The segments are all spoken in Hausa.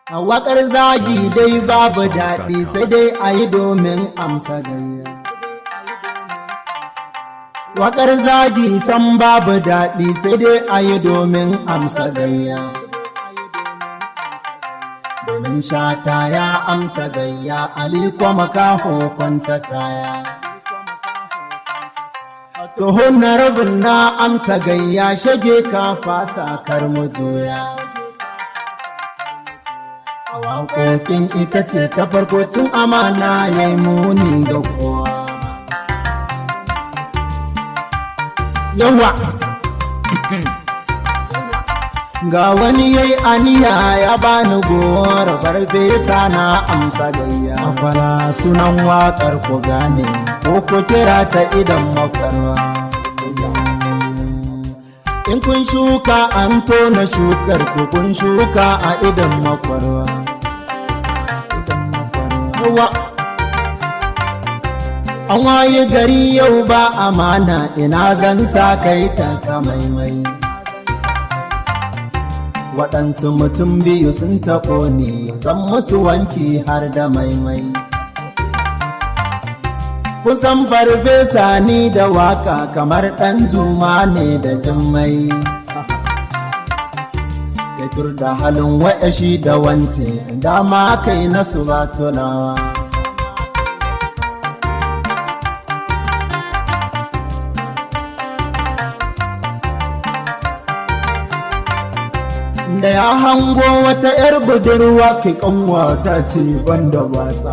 A waƙar zagi dai babu daɗi sai dai a yi domin amsa gayya. Waƙar zagi san babu daɗi sai dai a yi domin amsa gayya. Domin shata ya amsa gayya, aliko makaho kwanta kaya. Tuhon na rabin na amsa gayya shage ka fasa kar mu juya. Waƙoƙin ita ce ta farko cin amana ya yi muni ga kowa. Yawa! Ga wani yayi aniya ya bani gowar farfesa na amsa gayya. Akwala sunan waƙar ku gane ko ku kira ta idan makwarwa. In kun shuka an tona shukar ku kun shuka a idan makwarwa. Yawa! An waye gari yau ba amana ina zan sa kai ta kamaimai. Waɗansu mutum biyu sun taɓo ne zan musu wanki har da maimai. Kusan farfesa ni da waka kamar ɗan juma ne da jimmai. Fetur da halin wa'yashi da wance dama kai nasu ba tulawa. da ya hango wata 'yar budurwa kai kanwa ta ce banda wasa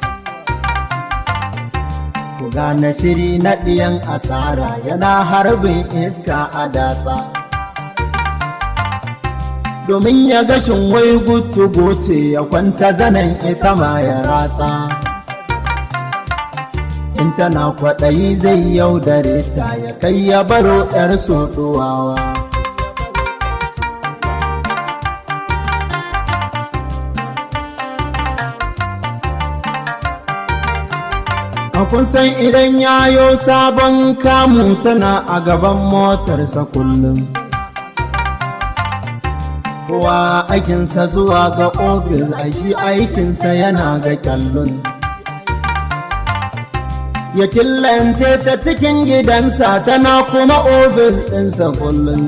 ku gane shiri na ɗiyan asara yana harbin iska a dasa domin ya gashin wai gutu goce ya kwanta zanen ita ma ya ratsa in tana kwaɗayi zai yaudare ta ya kai ya baro 'yar soɗuwawa kun san idan yayo sabon kamu tana a gaban motarsa kullum kowa aikinsa zuwa ga ofis a shi aikinsa yana ga kyallun ya killance ta cikin gidansa tana kuma ofis ɗinsa kullum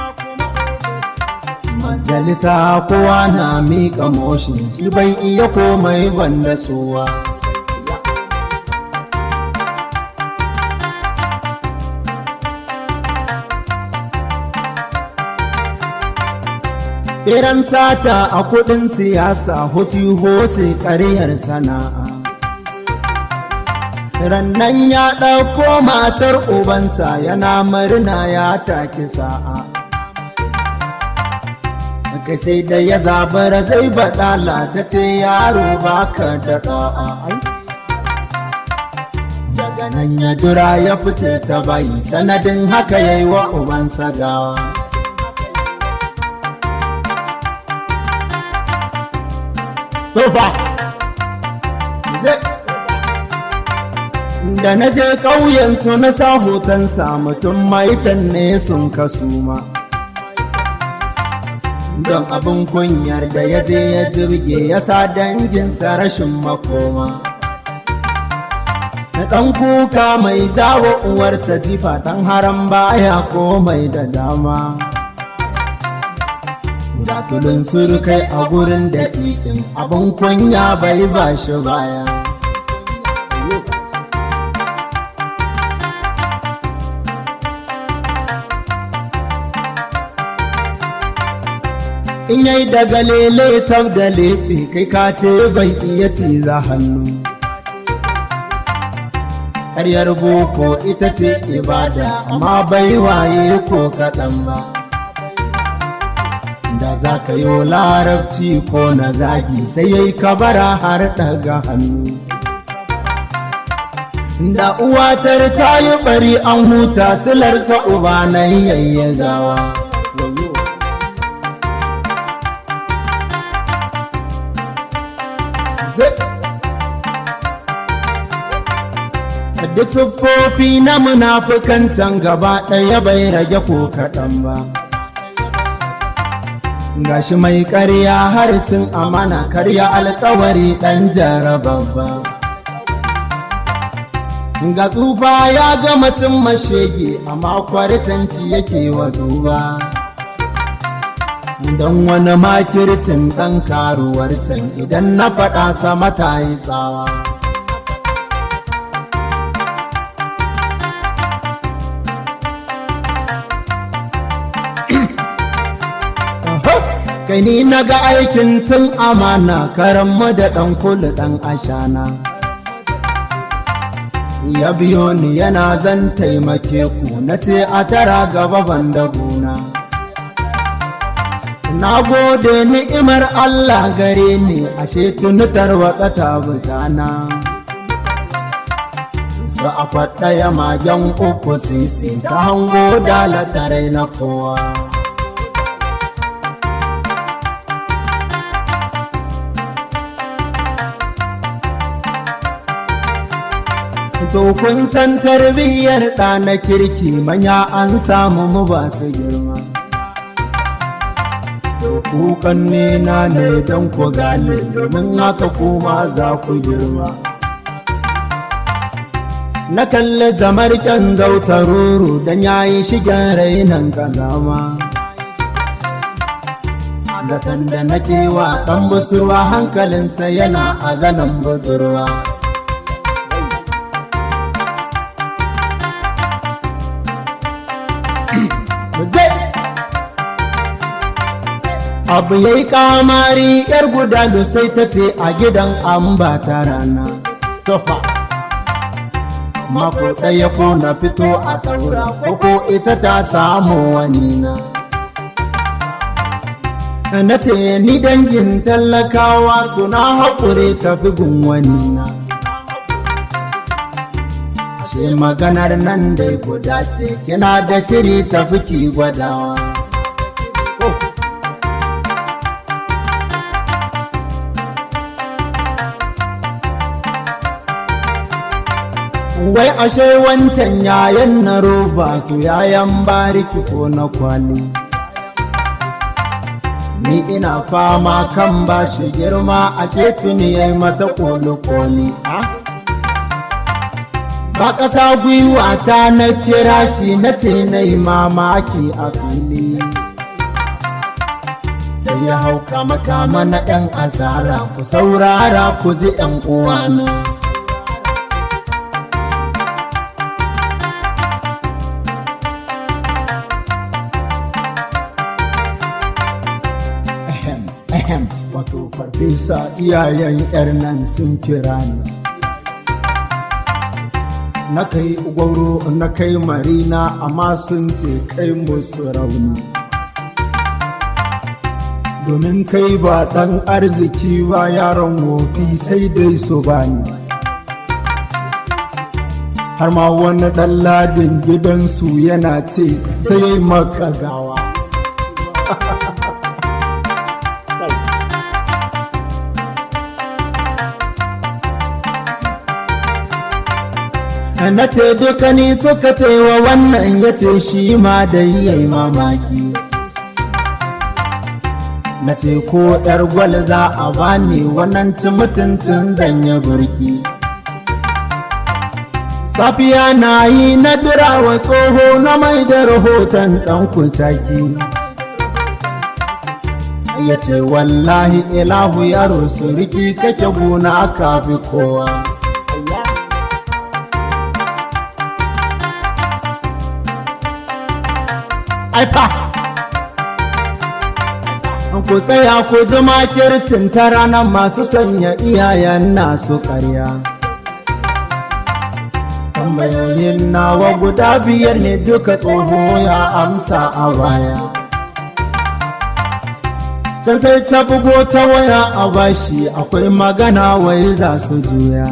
majalisa kowa na miƙa moshin shi bai iya komai banda tsowa Iran sata a kudin siyasa hutu hose ƙaryar sana'a. Rannan ya ɗauko matar ubansa yana murna ya take sa'a. Kai sai da ya zabara zai baɗala ta ce yaro baka da ɗa'a. Daga nan ya dura ya fice ta bayi sanadin haka ya yi wa ubansa gawa. Tofa! Da na je ƙauyensu na sa hotonsa mutum maitan ne sun kasu ma. Don abin kunyar da ya je ya jirge ya sa danginsa rashin makoma. Na ɗan kuka mai jawo uwarsa jifa ɗan haram baya komai da dama. Datulun surukai a gurin da ɗin abin kunya bai ba shi baya. In yai daga lele tab da leɓe kai ka ce bai iya ciza hannu. Ƙaryar boko ita ce ibada amma bai waye ko kaɗan ba. da za ka yi larabci ko na zagi sai ya yi kabara har daga hannu da uwatar ta yi bari an huta silarsa uba na yayyagawa duk siffofi na munafukancan gaba ɗaya bai rage ko kaɗan ba gashi mai ƙarya harcin amana karya alkawari ɗan jarababba ga tsufa ya ga mutum mashege amma kwaritanci yake wa duba don wani makircin ɗan karuwar can idan na faɗa sama ta yi tsawa kai ni na ga aikin tun amana karanmu da ɗan kulu ɗan ashana ya biyo ni yana zan taimake ku na ce a tara gaba ban da gona na gode ni'imar Allah gare ni ashe tunutar wata ta butana su a faɗaya magen uku sisi ta hango dalatare na kowa To kun san tarbiyyar ɗa na kirki manya an samu mu ba su girma. Kukan nena ne don ku gane domin haka kuma za ku girma. Na kalli zamar kyan zautaruru don ya yi shigen rainan kazama. Zaton da nake wa ɗan busurwa hankalinsa yana a zanen budurwa. abu ya yi kamari yar guda da sai ta ce a gidan an ba ta rana tofa mako ɗaya ko na fito a taura ko ita ta samu wani na na ce ni dangin talakawa tuna haƙure tafi gun wani na ce maganar nan dai guda ce kina da shiri tafi ki gwadawa wai ashe wancan yayan na roba to yayan bariki ko na kwali ni ina fama kan ba shi girma ashe tuni yayi mata koli-koli ba ƙasa gwiwa ta na kira shi na ce na yi mamaki a fili sai ya hauka makama na 'yan asara ku saurara ku ji 'yan uwana. ahem wato farfesa iyayen yar nan sun kira ni na kai gwauro na kai marina amma sun ce kai musu rauni domin kai ba ɗan arziki ba yaron wofi sai dai su bani har ma wani ɗan ladin gidansu yana ce sai maka gawa na ce dukani suka ce wa wannan ya ce shi ma da yi mamaki na ce ko yar gwal za a bani wannan ci mutuntun zanya burki safiya na yi na wa tsoho na mai da rahoton ɗan kutaki ya ce wallahi ilahu yaro suriki kake gona kafi kowa aifa ku tsaya ku ji makircin ta ranar masu sanya iyayen nasu karya tambayoyin nawa guda biyar ne duka tsoho ya amsa a baya can sai ta bugo ta waya a bashi akwai magana wai za su juya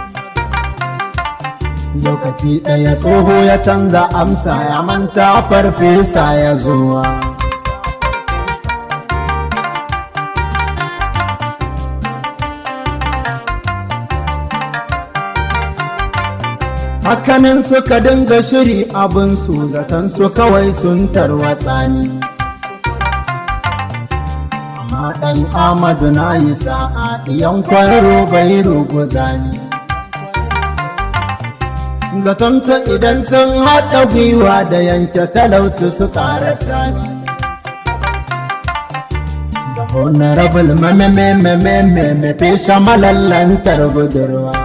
lokaci ɗaya tsoho ya canza amsa ya manta farfesa ya zuwa hakanan suka dinga shiri abinsu zaton su kawai sun tarwatsa ni amma ɗan amadu na yi sa'a ɗiyan kwararo bai ruguza ni zatonta idan sun haɗa gwiwa da yanke talauci su ƙarasa ni honorable mamememememe fesha malallantar budurwa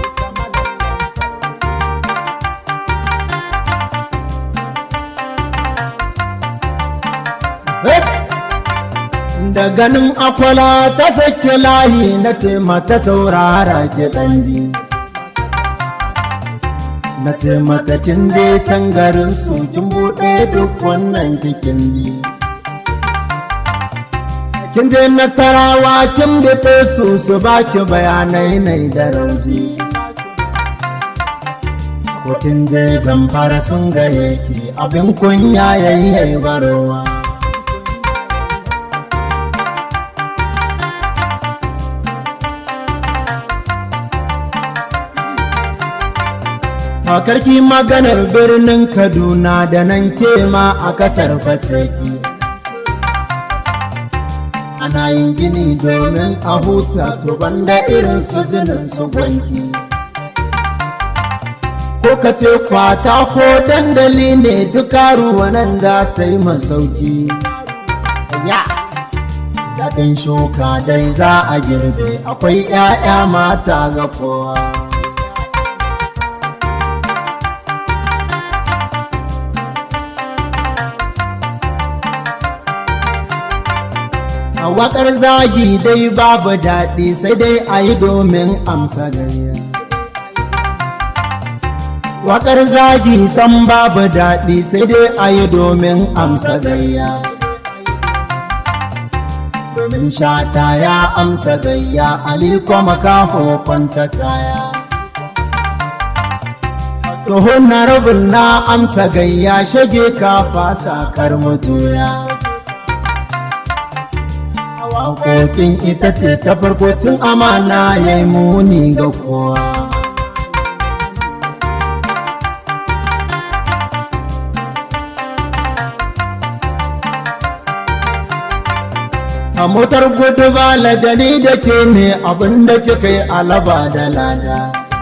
da ganin akwala ta sake layi na ce mata saurara ke ɗanji na ce mata kin je can garin su kin buɗe duk wannan kikin ji kin je nasarawa kin biɗe su su baki bayanai nai da rauji ko kin je zamfara sun gaye ki abin kunya yayi barowa Makarki maganar birnin Kaduna da nan kema a kasar Fateki. Ana yin gini domin a huta to banda irin su jinin su gwanki. Ko ka ce kwata ko dandali ne duka ruwanan da ta yi masauki. Ya! Daɗin shuka dai za a girbe akwai ‘ya'ya mata ga kowa. A waƙar zagi dai babu daɗi sai dai a yi domin amsa gayya. Waƙar zagi san babu daɗi sai dai a yi domin amsa gayya. Domin shata ya amsa gayya, aliko makaho kwanta kaya. Tuhun na rabin na amsa gayya shage ka fasa kar mutuya. Hakokin ita ce ta farko cin amana ya yi muni ga kowa. A motar gudu ba ladani da ke ne abinda kika yi alaba da lada.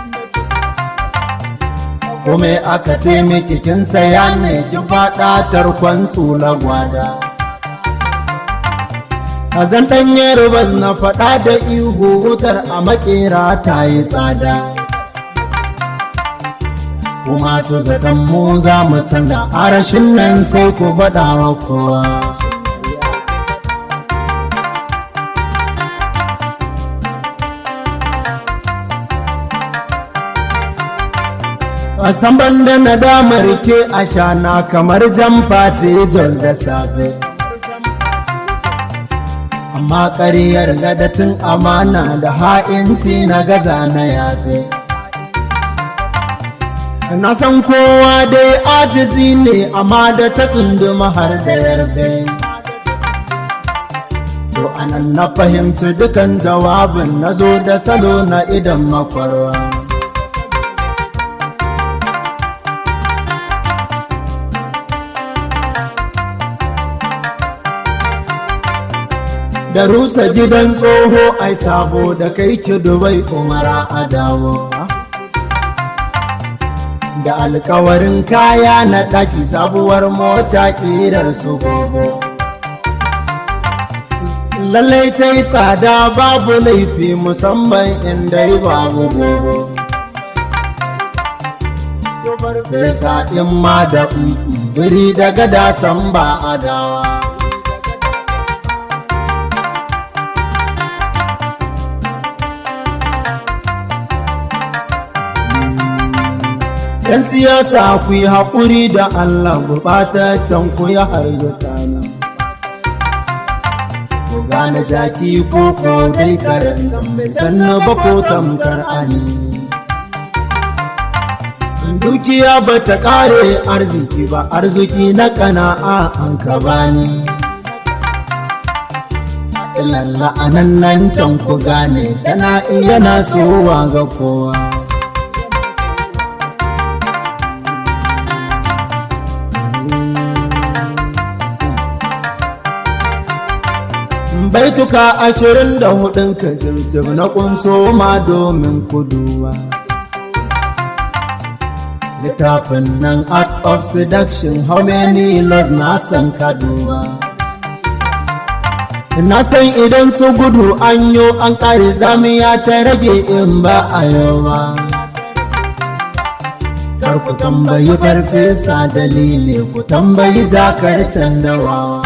Kome aka ce miki kin saya ne kin faɗa tarkon tsula gwada. a zan ɗanye rubas na faɗa da ihu wutar a makera ta yi tsada kuma su zaton mu za mu canza harashin nan sai ku faɗa wa kowa a san da nadamar ke a shana kamar jamfa ce jos da safe amma ƙaryar gadatin amana da ha'inci na gaza na yafe na san kowa dai ajizi ne amma da ta tsunduma har da yarbe to anan na fahimci dukan jawabin na zo da salo na idan makwarwa da rusa gidan tsoho ai sabo da kai ki dubai umara a dawo da alkawarin kaya na ɗaki sabuwar mota ƙirar su gogo lallai ta yi tsada babu laifi musamman inda yi babu gogo Fesa in ma da biri da gada san ba a dawa ‘Yan siyasa ku yi haƙuri da Allah gurɓataccen ku ya harzuta na. Ku gane jaki ko ko dai karanta mai sannu ba ko tamkar ani. Dukiya ba ta ƙare arziki ba, arziki na ƙana'a an ka bani. Lalla anan nan can ku gane, tana iya nasowa ga kowa. baituka ashirin da hudun ka jirjib na kunso ma domin kuduwa littafin nan art of seduction how many laws na san kaduwa na san idan su gudu an yo an kare zamiya ta rage in ba a yawa kar ku tambayi farfesa dalili ku tambayi jakar can dawawa